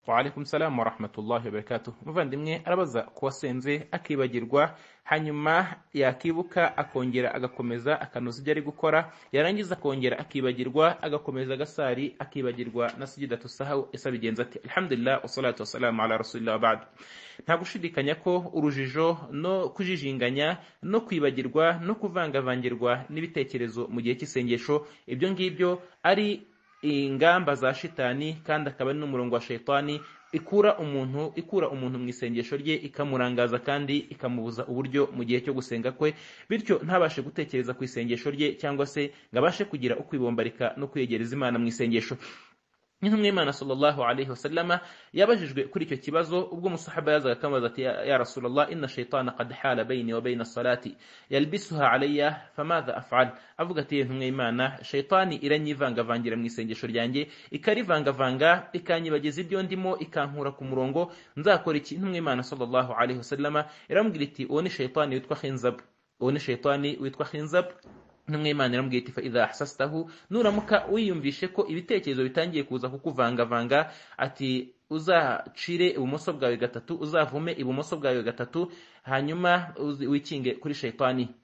Waalaikum salamu warahmatullahi wabarakatuh umuvandimwe arabaza ku wasenze akibagirwa hanyuma yakibuka akongera agakomeza akanoza ibyo ari gukora yarangiza akongera akibagirwa agakomeza agasari akibagirwa na sujidatu sahawu ese abigenza ati alhamdulillah wasalatu wasalamu ala rasulillah wabad nta gushidikanya ko urujijo no kujijinganya no kwibagirwa no kuvangavangirwa n'ibitekerezo mu gihe cy'isengesho ibyo ngibyo ari ingamba za shitani kandi akaba ari n'umurongo wa shaitani ikura umuntu ikura umuntu mu isengesho rye ikamurangaza kandi ikamubuza uburyo mu gihe cyo gusenga kwe bityo ntabashe gutekereza ku isengesho rye cyangwa se ngo abashe kugira ukwibombarika no kwiyegereza imana mu isengesho nk'intumwa y'imana sallallahu alaihi wasallama yabajijwe kuri icyo kibazo ubwo umusahaba yazaga akamubaza ati ya rasulallah inna shaitana qad hala bayni wa bayna salati yalbisuha alayya famadha af'al avuga ati intumwa y'imana shaitani iranyivangavangira mu isengesho ryanjye ikarivangavanga ikanyibagiza ibyo ndimo ikankura ku murongo nzakora iki intumwa y'imana sallallahu alaihi wasallama iramubwira iti uwo ni shaitani witwa khinzab uwo ni shaitani witwa khinzab n'umwimana iramubwira iti idha ahsastahu nuramuka wiyumvishe ko ibitekerezo bitangiye kuza kukuvangavanga ati uzacire ibumoso bwawe gatatu uzavume ibumoso bwawe gatatu hanyuma wikinge kuri shaitani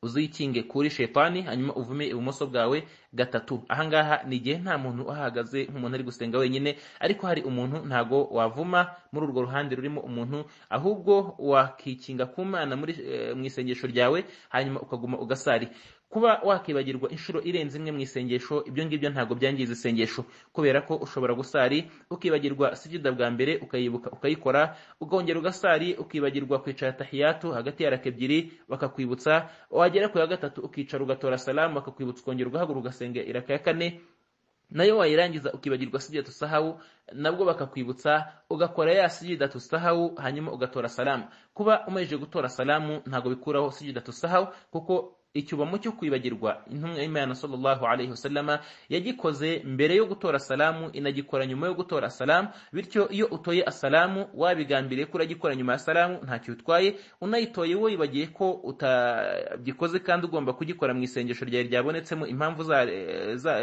uzikinge kuri shaitani hanyuma uvume ibumoso bwawe gatatu ahangaha ni igihe nta muntu uhahagaze nk'umuntu ari gusenga wenyine ariko hari umuntu ntago wavuma muri urwo ruhande rurimo umuntu ahubwo wakikinga ku mana mu isengesho ryawe hanyuma ukaguma ugasari kuba wakibagirwa inshuro irenze imwe mu isengesho ibyo ngibyo ntabwo byangiza isengesho kubera ko ushobora gusari ukibagirwa sujida bwa mbere ukayibuka ukayikora ukongera ugasari ukibagirwa kwicara tahiyatu hagati ya raka ebyiri bakakwibutsa wagera ku ya gatatu ukicara ugatora salamu bakakwibutsa ukongera ugahaguruka ugasenga iraka ya kane nayo wayirangiza ukibagirwa sujidatu sahawu nabwo bakakwibutsa ugakora ya sujidatu sahawu hanyuma ugatora salamu kuba umaze gutora salamu ntabwo bikuraho sujidatu sahawu kuko icyubamo cyo kwibagirwa intumwa y'imana sallallahu alaihi wasallama yagikoze mbere yo gutora salamu inagikora nyuma yo gutora salamu bityo iyo utoye asalamu wabigambiriye ko uragikora nyuma ya salamu ntacyo utwaye unayitoye wibagiye ko utagikoze kandi ugomba kugikora mu isengesho ryawe ryabonetsemo impamvu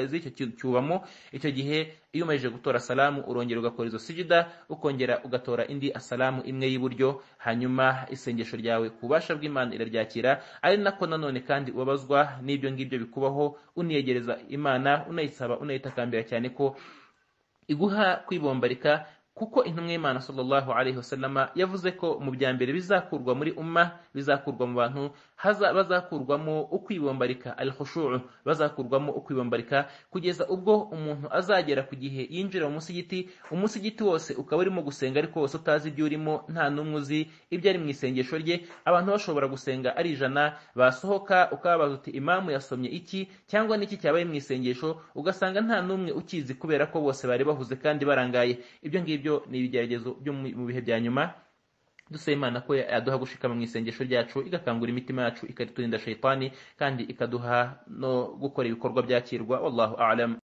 z'icyo cyubamo icyo gihe iyo umaze gutora salamu urongera ugakora izo sujida ukongera ugatora indi asalamu imwe y'iburyo hanyuma isengesho ryawe ku bubasha bw'imana iraryakira ari nako nanone kandi ubabazwa n'ibyo ngibyo bikubaho uniyegereza imana unayisaba unayitakambira cyane ko iguha kwibombarika kuko intumwa y'imana sallallahu alaihi wasallama yavuze ko mu bya mbere bizakurwa muri umma bizakurwa mu bantu haza bazakurwamo ukwibombarika al khushu'u bazakurwamo ukwibombarika kugeza ubwo umuntu azagera ku gihe yinjira mu musigiti umusigiti wose ukaba urimo gusenga ariko wose utazi ibyo urimo nta n'umwe uzi ibyo ari mu isengesho rye abantu bashobora gusenga ari ijana basohoka ukababaza uti imamu yasomye iki cyangwa n'iki cyabaye mu isengesho ugasanga nta n'umwe ukizi kubera ko bose bari bahuze kandi barangaye ibyo ngibyo byo ni ibigeragezo byo mu bihe bya nyuma dusaba imana ko yaduha gushikama mu isengesho ryacu igakangura imitima yacu ikariturinda shaitani kandi ikaduha no gukora ibikorwa byakirwa wallahu alam